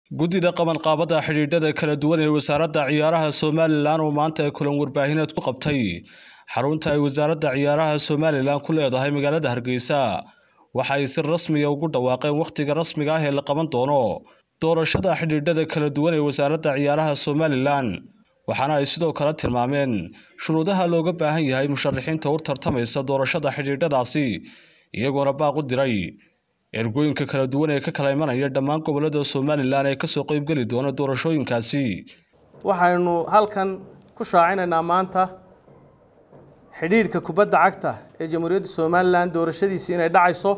guddida qabanqaabada xidhiidhada kala duwan ee wasaaradda ciyaaraha somalilan oo maanta kulan warbaahineed ku qabtay xarunta ay wasaaradda ciyaaraha somalilan ku leedahay magaalada hargeysa waxa ay si rasmiya ugu dhawaaqeen wakhtiga rasmiga ah ee la qaban doono doorashada xidhiidhada kala duwan ee wasaaradda ciyaaraha somalilan waxaana ay sidoo kale tilmaameen shuruudaha looga baahan yahay musharaxiinta u tartamaysa doorashada xidhiidhadaasi iyagoona baaq u diray ergooyinka kala duwan ee ka kala imanaya dhammaan gobolada somalilan ee kasoo qeybgeli doona doorashooyinkaasi waxaynu halkan ku shaacinaynaa maanta xidhiidhka kubadda cagta ee jamhuuriyadda somalilan doorashadiisi inay dhacayso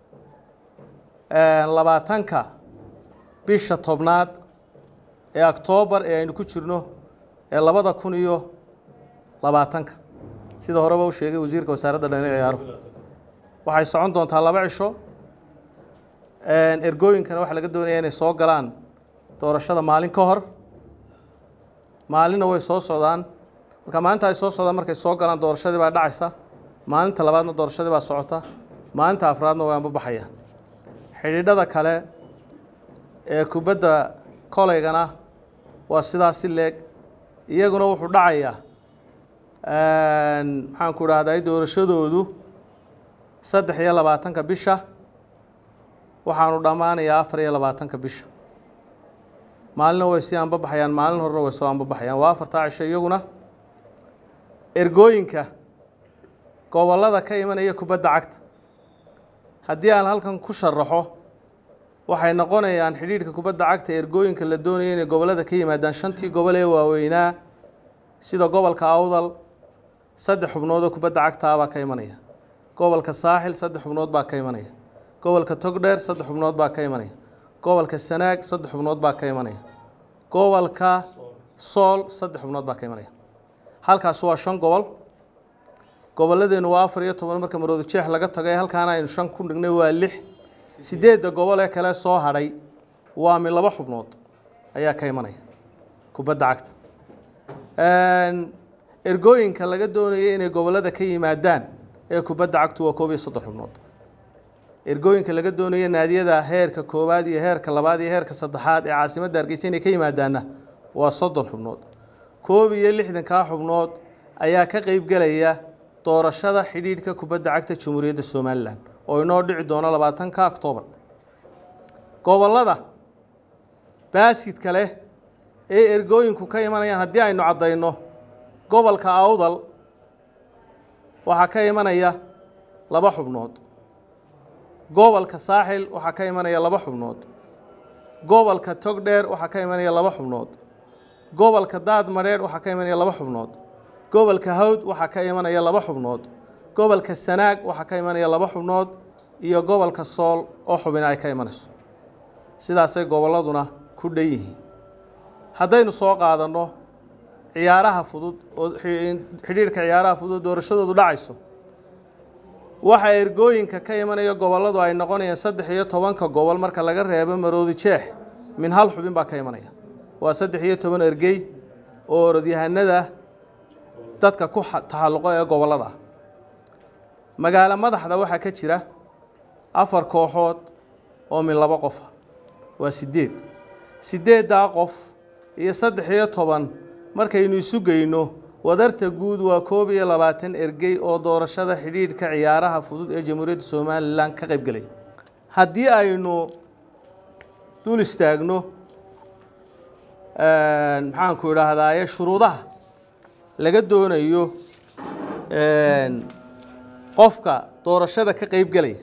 labaatanka bisha tobnaad ee oktoobar ee aynu ku jirno ee labada kun iyo labaatanka sida horeba u sheegay wasiirka wasaaradda dhan ciyaaruhu waxay socon doontaa laba cisho ergooyinkana waxaa laga doonaya inay soo galaan doorashada maalin ka hor maalinna way soo socdaan marka maalinta ay soo socdaan markay soo galaan doorashadii baa dhacaysa maalinta labaadna doorashadii baa socota maalinta afraadna way anbabaxayaan xidhiidhada kale ee kubadda koleygana waa sidaas si leeg iyaguna wuxuu dhacayaa maxaan ku dhahday doorashadoodu saddex iyo labaatanka bisha waxaanu dhammaanayaa afar iyo labaatanka bisha maalina way sii anbabaxayaan maalin horena way soo anbabaxayaan waa afartaa cisho iyaguna ergooyinka gobollada ka imanaya kubadda cagta haddii aan halkan ku sharaxo waxay noqonayaan xidhiidhka kubadda cagta ergooyinka la doonaya inay gobollada ka yimaadaan shantii gobol ee waaweynaa sida gobolka awdal saddex xubnood oo kubadda cagtaa baa ka imanaya gobolka saaxil saddex xubnood baa ka imanaya gobolka togdheer saddex xubnood baa ka imanaya gobolka sanaag saddex xubnood baa ka imanaya gobolka sool saddex xubnood baa ka imanaya halkaas waa shan gobol gobolladeenu waa afar iyo toban marka marooda jeex laga tagay halkaana aynu shan ku dhignay waa lix sideedda gobol ee kale soo hadhay waa mi laba xubnood ayaa ka imanaya kubadda cagta ergooyinka laga doonaya inay gobollada ka yimaadaan ee kubadda cagtu waa koob iyo soddon xubnood ergooyinka laga doonaya naadiyada heerka koowaad iyo heerka labaad iyo heerka saddexaad ee caasimadda hargeysa inay ka yimaadaanna waa soddon xubnood koob iyo lixdankaa xubnood ayaa ka qeybgelaya doorashada xidhiidhka kubadda cagta jamhuuriyadda somalilan oo inoo dhici doono labaatanka oktoobar gobollada baaskidka leh ee ergooyinku ka imanayaan haddii aynu caddayno gobolka awdal waxaa ka imanaya laba xubnood gobolka saaxil waxaa ka imanaya laba xubnood gobolka togdheer waxaa ka imanaya laba xubnood gobolka daad madheer waxaa ka imanaya laba xubnood gobolka hawd waxaa ka imanaya laba xubnood gobolka sanaag waxaa ka imanaya laba xubnood iyo gobolka sool oo xubina ay ka imanayso sidaasay gobolladuna ku dhan yihiin haddaynu soo qaadanno ciyaaraha fudud oo xidhiidhka ciyaaraha fudud oo doorashadoodu dhacayso waxaa ergooyinka ka imanaya gobolladu ay noqonayaan saddex iyo tobanka gobol marka laga reebo maroodi jeex min hal xubin baa ka imanaya waa saddex iyo toban ergey oo orodyahanada dadka ku taxalluqo ee gobollada ah magaalo madaxda waxaa ka jira afar kooxood oo min labo qofa waa sideed sideeddaa qof iyo saddex iyo toban markaynu isu geyno wadarta guud waa koob iyo labaatan ergey oo doorashada xidhiidhka ciyaaraha fudud ee jamhuuriyadda somalilan ka qaybgelaya haddii aynu dul istaagno maxaanku idhaahdaaye shuruudaha laga doonayo qofka doorashada ka qeybgelaya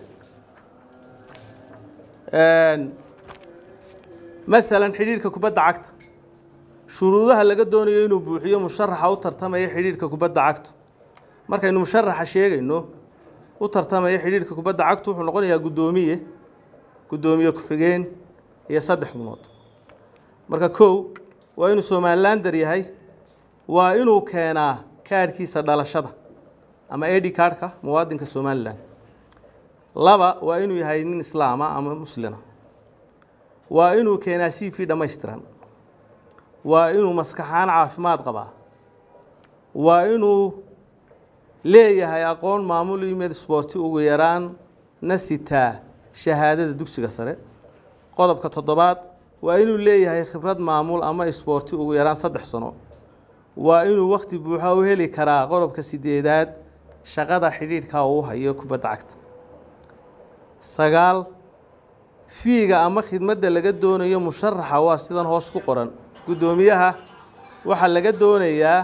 masalan xidhiidhka kubadda cagta shuruudaha laga doonayo inuu buuxiyo musharaxa u tartamaya xidhiidhka kubadda cagtu markaynu musharaxa sheegayno u tartamaya xidhiidhka kubadda cagtu wuxuu noqonayaa guddoomiye guddoomiye ku-xigeen iyo saddex xubnood marka kow waa inuu somalilander yahay waa inuu keenaa kaadhkiisa dhalashada ama edi kaadhka muwaadinka somalilan laba waa inuu yahay nin islaama ama muslina waa inuu keenaa c v dhammaystiran waa inuu maskaxaan caafimaad qabaa waa inuu leeyahay aqoon maamul imed sboorti ugu yaraan na sitaa shahaadada dugsiga sare qodobka toddobaad waa inuu leeyahay khibrad maamul ama isboorti ugu yaraan saddex sano waa inuu wakhti buuxa u heli karaa qodobka sideedaad shaqada xidhiidhka uu hayo kubadda cagta sagaal fiiga ama khidmadda laga doonayo musharaxa waa sidan hoos ku qoran guddoomiyaha waxaa laga doonayaa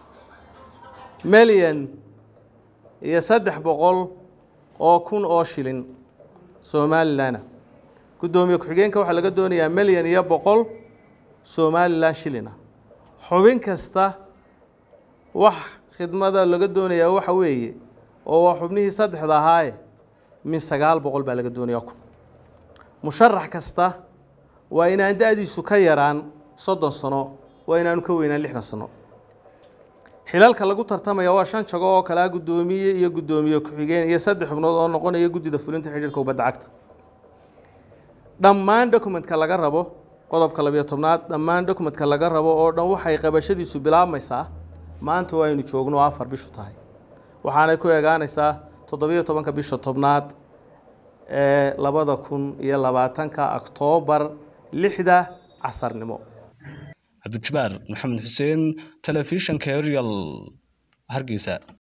milyan iyo saddex boqol oo kun oo shilin somalilanna guddoomiye ku-xigeenka waxaa laga doonayaa milyan iyo boqol somalilan shilina xubin kasta wax khidmada laga doonayaa waxa weeye oo waa xubnihii saddexda ahaaye min sagaal boqol baa laga doonayaa kun musharax kasta waa inaan da-diisu ka yaraan soddon sano waa inaanu ka weynaan lixdan sano xilalka lagu tartamaya waa shan jago oo kalea guddoomiye iyo guddoomiye ku-xigeen iyo saddex xubnood oo noqonaya guddida fulinta xidhiirka kubadda cagta dhammaan dokumentka laga rabo qodobka labiyo tobnaad dhammaan dokumentka laga rabo oo dhan waxay qabashadiisu bilaabmaysaa maanta waa aynu joogno afar bishu tahay waxaanay ku eegaanaysaa toddobiyo tobanka bisha tobnaad ee labada kun iyo labaatanka oktoobar lixda casarnimo cabdijabaar maxamed xuseen telefishanka arial hargeysa